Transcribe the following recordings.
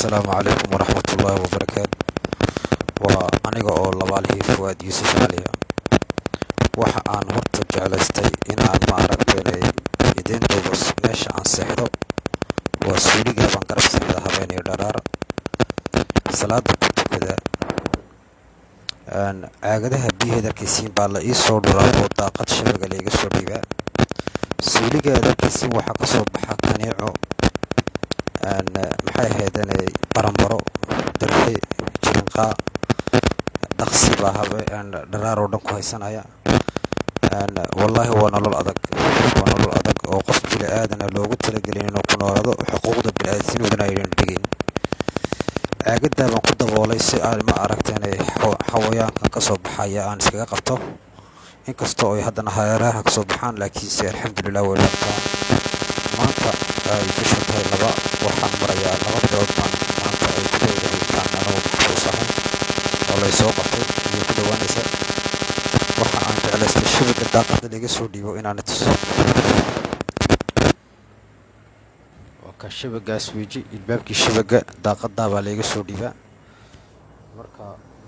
asalaamu calaykum waraxmat ullaahi wabarakaatu waa aniga oo labaalihii fuwaad yuusuf caliya waxa aan horta jeclaystay inaan ma aragteenay idiin duubo meesha aan seexdo waa suuligaa baan garab samida habeenayo dharaar salaada ku tukada caagadaha biyaheeda arkaysiin baa la ii soo dhuraa oo daaqad shabaga laiga soo dhiibaa suuligeeda arkaysiin waxaa kasoo baxa kaniico maxay ahaydeen baranbaro darxe jirinqaa dhaqsi baa habe dharaar oo dhan ku haysanaya wallaahi waa nolol adag waa nolol adag oo qof bili aadana loogu talagelin inuu ku noolaado xuquuqda bili-aadamnimudana aynan dhigin caagadaa baan ku daboolay si aan ma aragteen xawayaankan ka soo baxaya aan iskaga qabto inkastoo ay haddana hareeraha kasoo baxaan laakiinse alxamdulilah way dhabtaan maanta ay bisha tahay laba waxaan marayaa laba bilood baan maanta ay ku dhowdahitaan anoo maxbuus ahay oo lay soo qabtay iyo ku dhowaanaysa waxa aan jeclaystay shabaga daaqada laga soo dhiibo inaana tuso waa ka shabagaas weji ilbaabkii shabaga daaqadaa baa layga soo dhiibaa marka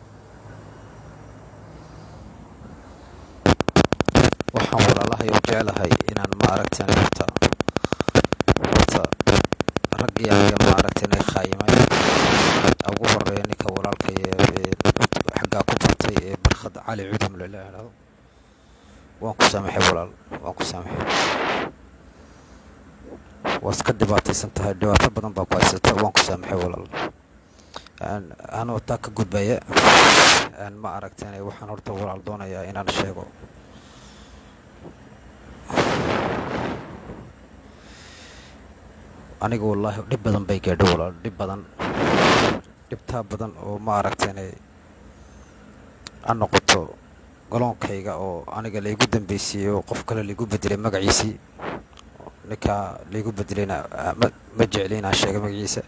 waxaan walaalahay oo jeclahay inaan ma aragteen horta horta raggii aniga ma aragteen khaayimay ugu horeeya ninka walaalkay ee xaggaa ku bartay ee barkhad cali cudum lala idhaahdo waan ku saamaxay walaal waan ku saamaxay waad iska dhibaataysan tahay dhibaato badan baa ku haysata waan ku saamaxay walaal anoo taa ka gudbaya ma aragteen waxaan horta walaal doonayaa inaan sheego aniga wallaahi dhib badan bay gaadho walaal dhib badan dhibtaa badan oo ma aragteen a noqoto galoonkayga oo aniga laygu dambaysiiyey oo qof kale laygu bedelay magaciisii ninkaa laygu bedelayna ma jecli inaan sheega magaciisa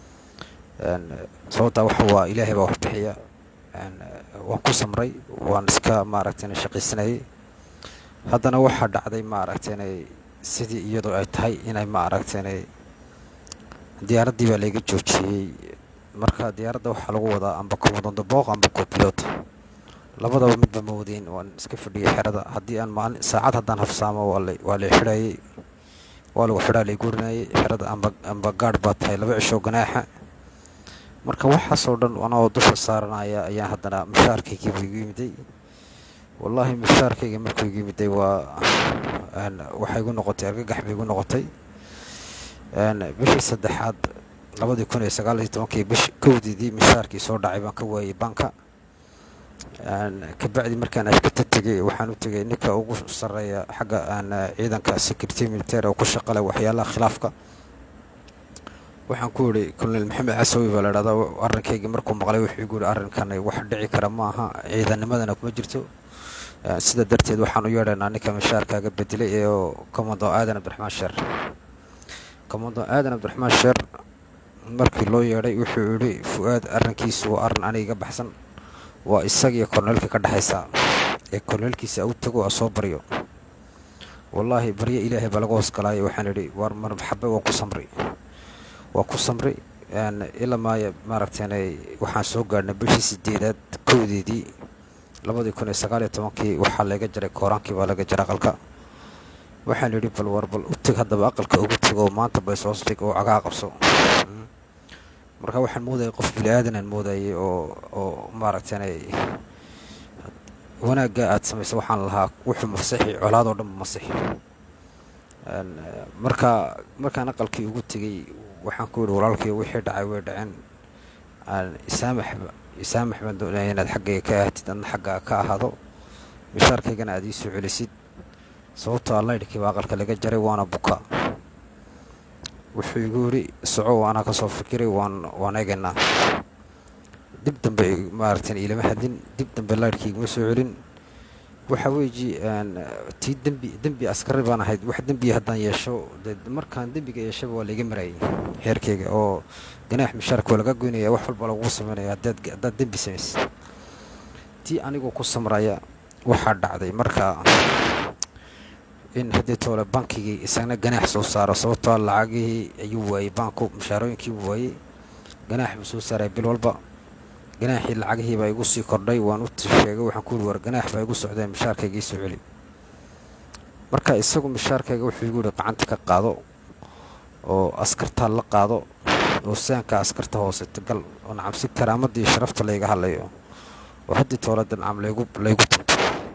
sababtaa waxa waa ilaahay baa wax bixiya waan ku samray waan iska maaragteen shaqaysanayay haddana waxaa dhacday ma aragteen sidii iyadoo ay tahay inay ma aragteen diyaaraddii baa layga joojiyey marka diyaaradda waxaa lagu wadaa amba komodondo booq amba copilot labadaba midba ma wadayn waan iska fadhiyay xerada haddii aan maalin saacad haddaan hafsaamo waa lay xidhayay waa lagu xidhaa lay gurinayay xerada amba amba gaadh baa tahay laba cisho ganaaxa marka waxaasoo dhan anoo dusha saaranaya ayaan haddana mushaarkaygiibu igu yimiday wallaahi mushaarkayga markuu igu yimiday waa waxay igu noqotay argagax bay igu noqotay bishii saddexaad labadii kun iyo sagaal iyo tobankii bish kowdeedii mishaarkii soo dhacay baan ka waayey banka kabacdi markaan ashkata tegay waxaan u tegay ninka ugu sarreeya xagga ciidanka security military oo ku shaqale waxyaalaha khilaafka waxaan ku idhi colonel maxamed casawi baa la idhahdaa arrinkaygii markuu maqlay wuxuu igu yihi arrinkan wax dhici kara ma aha ciidanimadana kuma jirto sida darteed waxaan u yeedhaynaa ninka mishaarkaaga bedelay ee commando aadan abdiraxmaan sheer commando aadan abdiraxmaan sheer markii loo yeedhay wuxuu yidhi fu-aad arrinkiisu waa arrin aniga baxsan waa isagiiyo korneelka ka dhexaysa ee korneelkiisa u tago a soo baryo wallaahi baryo ilaahay baa laga hoosgalaaya waxaan idhi waar marxabe waa ku samri waa ku samri ilaa maaya maaragteen waxaan soo gaadhnay bishii sideedaad kowdeedii labadii kun iyo sagaal iyo tobankii waxaa laga jaray kooraankii baa laga jaray aqalka waxaan idhi bal war bal u teg haddaba aqalka ugu tego maanta baysoos dhig oo cagaa qabso marka waxaan moodayay qof bili aadanaan moodayay oo oo maaragteen wanaagga aad samaysa waxaan lahaa wuxuu masixi colaadoo dhan masixi marka markaan aqalkii ugu tegey waxaan ku yidhi walaalkii wixii dhacay way dhaceen isaamax isaamax baan doonaya inaad xaggayga ka ahatid adna xaggaa ka ahaado mishaarkaygana aad ii soo celisid sababtoo allaydhkii baa aqalka laga jaray waana buka wuxuu igu yidhi soco anaa ka soo fikiray waan waan eegaynaa dib dambe maaragtan iilama hadin dib dambe laydhkii iguma soo celin waxa weeji tii dembi dembi askari baan ahayd wax dembiya haddaan yeesho de markaan dembiga yeeshaba waa layga marayay heerkayga oo ganaax mishaarka waa laga goynaya wax walba lagugu sameynaya haddaad haddaad dembi samaysid tii anigoo ku samraya waxaa dhacday marka in haddii toole bankigii isagna ganaax soo saaro sababtoo lacagihii ayuu waayey baanku mushaarooyinkii waayey ganaax buu soo saaray bil walba ganaaxii lacagihii baa igu sii kordhay waan u sheegay waxaan ku yidhi war ganaax baa igu socdeen mishaarkayga ii soo celi marka isagu mishaarkayga wuxuu igu yidhi gacanta ka qaado oo askartaa la qaado oo saanka askarta hooseta gal oo nacam si karaamadii sharafta layga hadlayo oo haddii toolada nacam laygu laygu tunto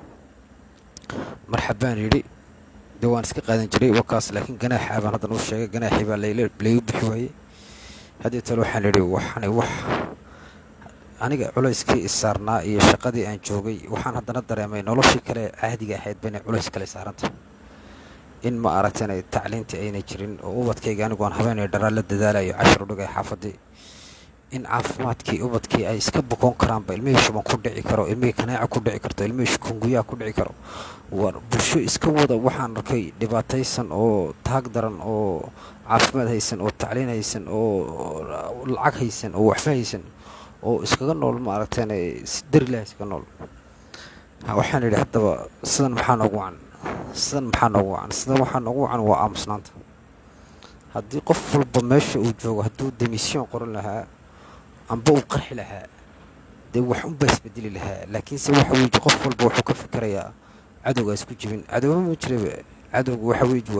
marxabaan yidhi dee waan iska qaadan jiray wakaas laakiin ganaaxa baan haddan u sheegay ganaaxii baa laygu bixi waayey haddii tole waxaan idhi waxani wax aniga culayskii isaarnaa iyo shaqadii aan joogay waxaan haddana dareemay noloshii kale caadiga ahayd ba inay culays kale saarantay in ma aragtana tacliintii aynay jirin oo ubadkayga anigoon habeenay dharaa la dadaalayo cashar udhigay xaafadii in caafimaadkii ubadkii ay iska bukoon karaanba ilmihii shuban ku dhici karo ilmihii kanaaca ku dhici karto ilmihii shukunguyaha ku dhici karo war bulsho iska wada waxaan arkay dhibaataysan oo taag daran oo caafimaad haysan oo tacliin haysan oo lacag haysan oo waxba haysan oo iskaga nool ma aragteen si darilaha iskaga nool waxaan idhi haddaba sidan maxaa noogu wacan sidan maxaa noogu wacan sidan waxaa noogu wacan waa aamusnaanta haddii qof walba meesha uu joogo hadduu demisyon qoran lahaa amba uu qarxi lahaa dee wax unbaa isbedeli lahaa laakiinse waxa weeye qof walba wuxuu ka fikirayaa cadowgaa isku jibin cadowma ma jiraba cadowga waxa weeye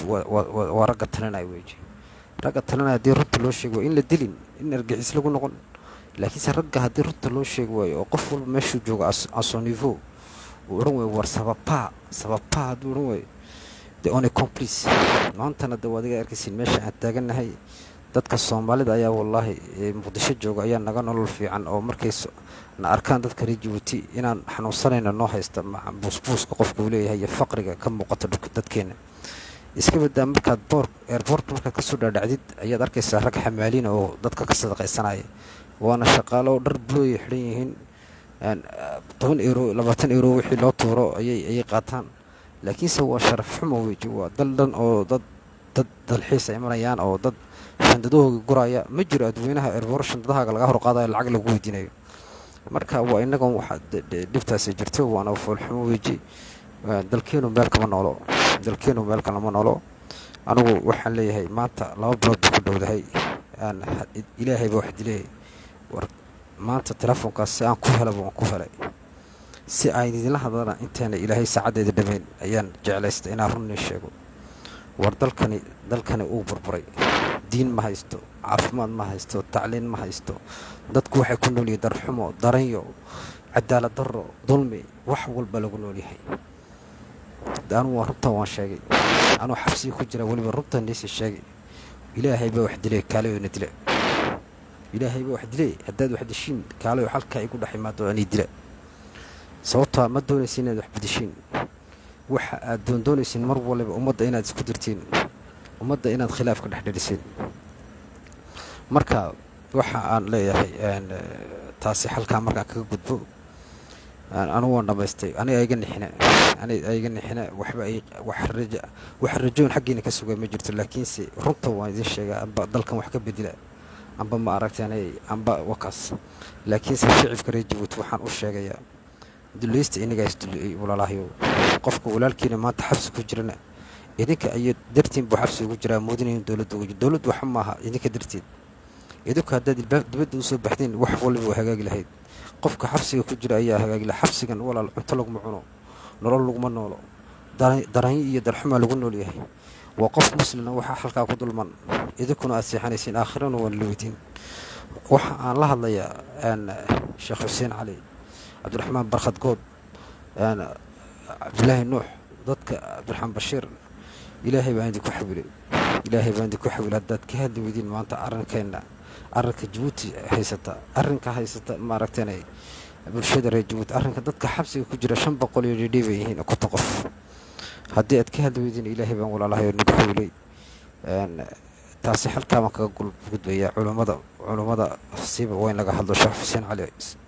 waa ragga talinaya weeye ragga talinaya haddii runta loo sheego waa in la dilin in argixis lagu noqon laakiinse ragga haddii runta loo sheegi waayo oo qof walba meeshuu joogo asonivo uu odhan waayo war sababaa sababaa hadduu odhan waayo de one complice maantana de adiga arkaysiin meesha aan taagannahay dadka soomaalida ayaa wallaahi muqdisho jooga ayaa naga nolol fiican oo markay na arkaan dadka reer jabuuti inaan xanuunsanayna noo haysta buusbuuska qofka uu leeyahay iyo faqriga ka muuqata dadkeena iska badaa markaad boor eerboortka markaad kasoo dhaadhacdid ayaad arkaysaa rag xamaaliina oo dadka ka sadaqaysanaya waana shaqaalo dhar bulooya xidhan yihiin toban euro labaatan euro wixii loo tuuro ayay ayay qaataan laakiinse waa sharaf xumo weji waa dal dhan oo dad dad dalxiis ay imanayaan oo dad shandadahooga guraya ma jiro adweynaha erboor shandadahaaga laga horqaadayo lacag lagu weydiinayo marka waa inagan waxa dhibtaasi jirto waana foolxumo weji dalkeenu meel kama noolo dalkeenu meel kalama noolo anigu waxaan leeyahay maanta laba bilood buu ku dhowdahay ilaahayba wax dileeyay war maanta telefoonkaas si aan ku helaba waan ku helay si aan idinla hadlana intaana ilaahay saacaddeeda dhammayn ayaan jeclaystay inaan runnii sheego war dalkani dalkani uu burburay diin ma haysto caafimaad ma haysto tacliin ma haysto dadku waxay ku nool yihiin darxumo daranyo cadaalad darro dulmi wax walba lagu nool yahay anugu waa runtan waan sheegay anuu xabsiga ku jira weliba runtan niisi sheegay ilaahay baa wax dilay kaalayoona dila ilaahay baa wax dilay haddaad wax dishiin kaalayo halkaa igu dhex imaado anii dila sababtaa ma doonaysin inaad wax bedishiin waxa aad doondoonaysiin mar waliba ummadda inaad isku dirtiin ummadda inaad khilaaf ka dhex dhedhisiin marka waxa aan leeyahay taasi halkaa markaan kaga gudbo anugu waan dhammaystay aniga iga nixine aniga iga nixine waxba ay wax raja wax rajoon xaggiina ka sugay ma jirto laakiinse runta waan idin sheegaa amba dalkan wax ka bedela amba ma aragteenay amba wakaas laakiinse shicibka reer jabuuti waxaan u sheegayaa dulaysta inagaa isduleeyey walaalahayow qofka walaalkiina maanta xabsi ku jirana idinka ayo dartiin buu xabsi ugu jiraa muudinayn dowladda ugu jir dowladdu waxa maaha idinka darteed idinku haddaad dibadda usoo baxdeen wax waliba waa hagaagi lahayd qofka xabsiga ku jira ayaa hagaagi laha xabsigan walaal cunto laguma cuno nolol laguma noolo daranyo iyo darxumaa lagu nool yahay waa qof muslina waxaa halkaa ku dulman idinkuna aad seexanaysiin aakhirana waan la weydiin waxa aan la hadlayaa sheekh xuseen cali cabdiraxmaan barkhad good cabdilaahi nuux dadka cabdiraxmaan bashiir ilaahay baan idinku xawilay ilaahay baan idinku xawilay haddaad ka hadli weydiin maanta arrinkeenna arrinka jabuuti haysata arrinka haysata maaragteenay bulshada reer jabuuti arrinka dadka xabsiga ku jira shan boqol iyo dhidhii bay yihiin konton qof haddii aad ka hadli weydiin ilaahay baan walaalahay oo nagu xawilay taasi halkaa baan kaga gudbayaa culummada culummada siiba waa in laga hadlo sheekh xuseen cali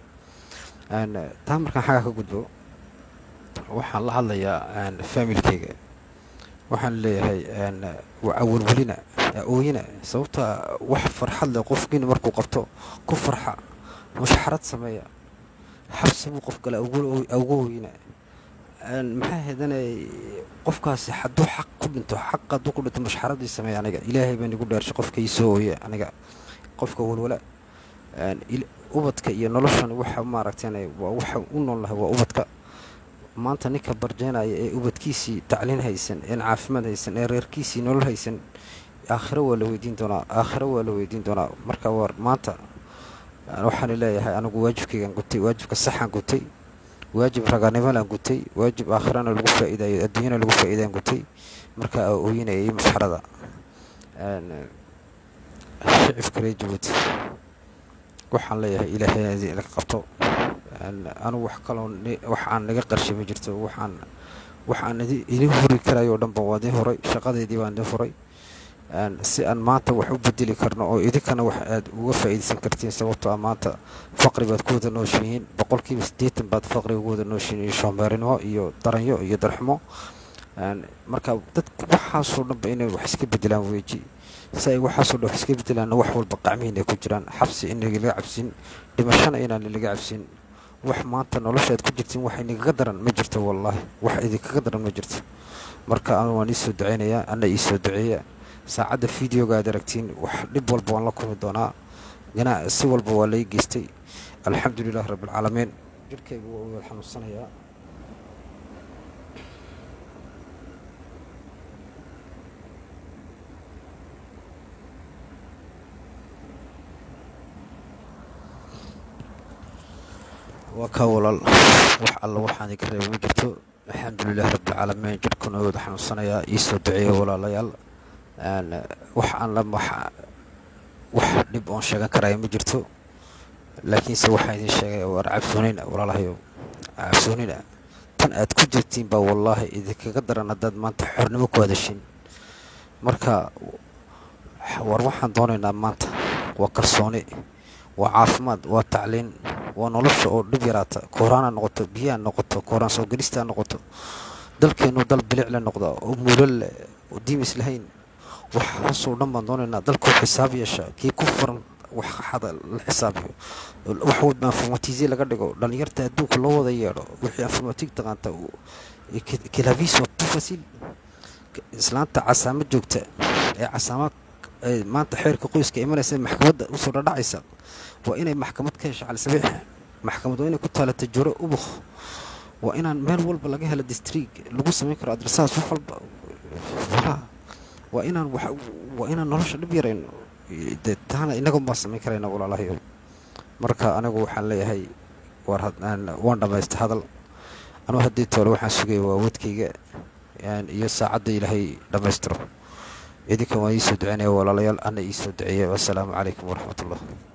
taa markaan xaggaa ka gudbo waxaan la hadlayaa faamilkeyga waxaan leeyahay awalwelina ooyina sababta wax farxad leh qofkiina markuu qabto ku farxa mushxarad sameeya xabsi buu qof gala uga ooyina maxaa hedanay qofkaasi hadduu xaq ku dhinto xaq hadduu ku dhinto mushxaradii sameeya aniga ilaahay baan igu dheershay qofka ii soo ooye aniga qofka walwala ubadka iyo noloshan waxa maaragtan waa waxa u noolnahay waa ubadka maanta ninka barjeenaya ee ubadkiisii tacliin haysan een caafimaad haysan ee reerkiisii nolol haysan aakhiro waa la weydiin doonaa aakhiro waa la weydiin doonaa marka war maanta waxaan leeyahay anigu waajibkaygaan gutay waajibka saxaan gutay waajib raganimalaan gutay waajib aakhirana lagu faa'iidayo adduunyana lagu faa'iidaan gutay marka aa ooyinayay masxarada shicibka reer jabuuti waxaan leeyahay ilaahay laga qabto anigu wax kaloo wax aan naga qarshay ma jirto waxaan waxaan idin huri karayo o dhanba waa idin huray shaqadeydii baan idin furay si aan maanta wax u bedeli karno oo idinkana wax aad uga faa'iidaysan kartiin sababtoo ah maanta faqri baad ku wada nooshihiin boqolkiiba siddeetan baad faqri uga wada nooshihiin iyo shoombeerinimo iyo daranyo iyo darxumo marka dadka waxaasoo dhanba inay wax iska bedelaan weeji si ay waxaasoo dhan wax iska bedelaanna wax walba qacmihiin ay ku jiraan xabsi in nagalaga cabsin dhimashana inaan nalaga cabsin wax maanta noloshaad ku jirtiin wax inagaga daran ma jirto wallaahi wax idinkaga daran ma jirto marka anu waan iisoo duceynayaa ana iisoo duceeya saacadda videoga aad aragtiin wax dhib walba waan la kulmi doonaa ganaa si walba waa lai geystay alxamdulilahi rabbialcaalamiin jirhkayga waa u weel xanuunsanayaa waa kaa walaal wax alla waxaan iga reeba ma jirto alxamdulilahi rabbialcaalamiin jirhkuna wada xanuunsanayaa iisoo duceeya walaalayaal wax aan la wax dhib oon sheegan karaya ma jirto laakiinse waxaan idin sheegay waar cabsoonina walaalahayo cabsoonina tan aad ku jirtiin baa wallaahi idinkaga daran haddaad maanta xornimo ku hadashin marka war waxaan doonaynaa maanta waa kalsooni waa caafimaad waa tacliin waa nolosha oo dhib yaraata kooraan ha noqoto biyaha noqoto kooraan soo gelista ha noqoto dalkeennu dal bilicla noqda oo muulal leh oo diimis lahayn waxaasoo dhan baan doonaynaa dalkoo xisaab yeesha kii ku furan wax xada la xisaabiyo wax walba informatize laga dhigo dhallinyarta adduunka loo wada yeedho wixii informatig taqaanta kilaviso tufasil islaanta casaamo joogta ee casaama maanta xeerka qoyska imanaysa maxkamadda usoo dhadhacaysa waa inay maxkamad ka hesho calisabiix maxkamad waa inay ku taalata juro ubuk waa inaan meel walba laga helo distriig lagu samayn karo adresaas wax walba waa inaan waa inaan nolosha dhib yarayno de taana inagan baan samayn karayna walaalahayo marka anigu waxaan leeyahay waan dhammaysta hadal anugu haddii toole waxaan sugaya waa wadkayga iyo saacadda ilaahay dhammaystiro idinkan waan iisoo duceynaya walaalayaal ana iisoo duceeya wassalaamu calaykum waraxmat ullah